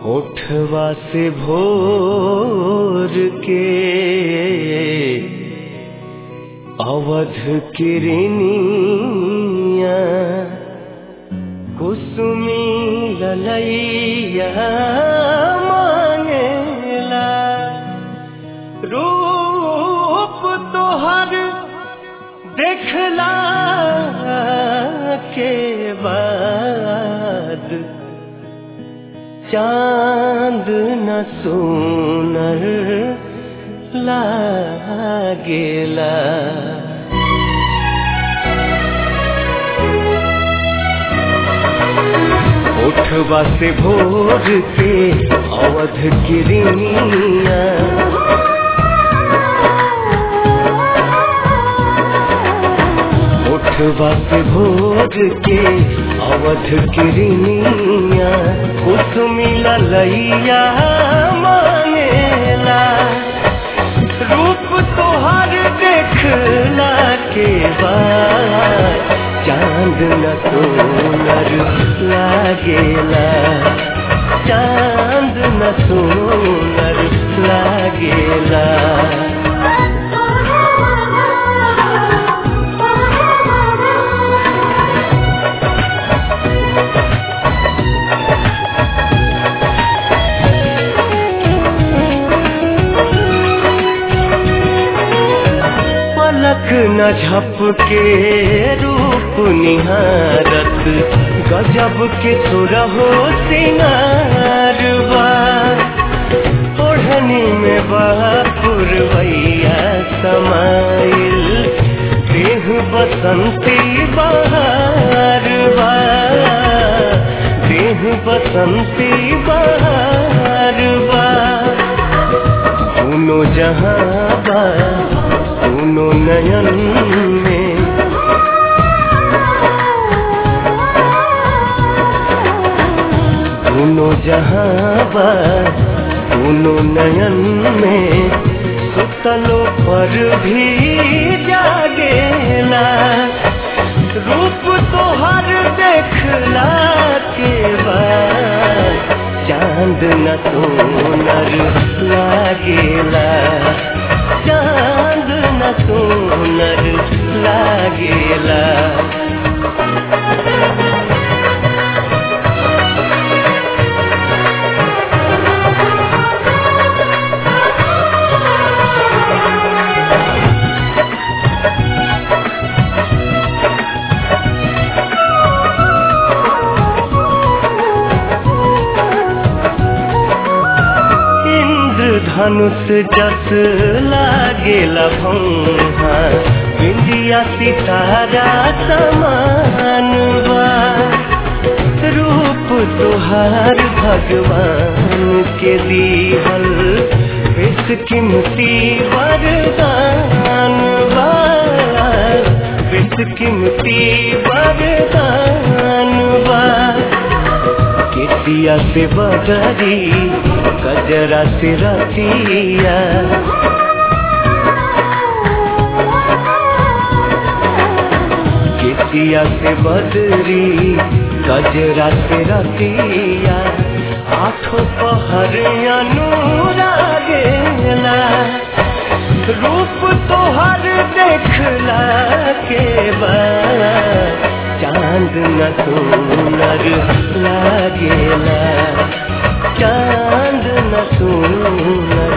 होठवा से भोर के अवध किरनिया कुसुमी ललैया मांगेला रूप तोहर देखला के बाद चांद न सोनर लागेला उठवा से भोर के अवध किरनिया उठवा से भोर के अवध किरनिया कुसुमी ललैया मांगेला रूप तोहर देखला के बाद चांद न सोनर लागेला चांद न सोनर लागेला पलक न झपके रूप निहारत गजब के सुरहो सिंगारवा ओढ़नी में बापुरवैया समाइल देह बसंती बहारवा देह बसंती बहारवा दोनों जहाँ बा दोनों नयन में दोनों जहाँ बा दोनों नयन में सुतलो पर भी जागेला रूप तोहर देखला के बाद चांद न सोनर लागेला चांद न सोनर लागेला धनुष जस लागेला भौहा बिंदिया सितारा समान बा रूप तुहार भगवान के दीहल विष कीमती वरदान बा विष कीमती वरदान बा केतिया से बदरी गजरा से रतिया केतिया से बदरी गजरा से रतिया आठों पहर अनुरागेला रूप तोहर देखला के बाद चांद न सोनर लागेला चांद न सोनर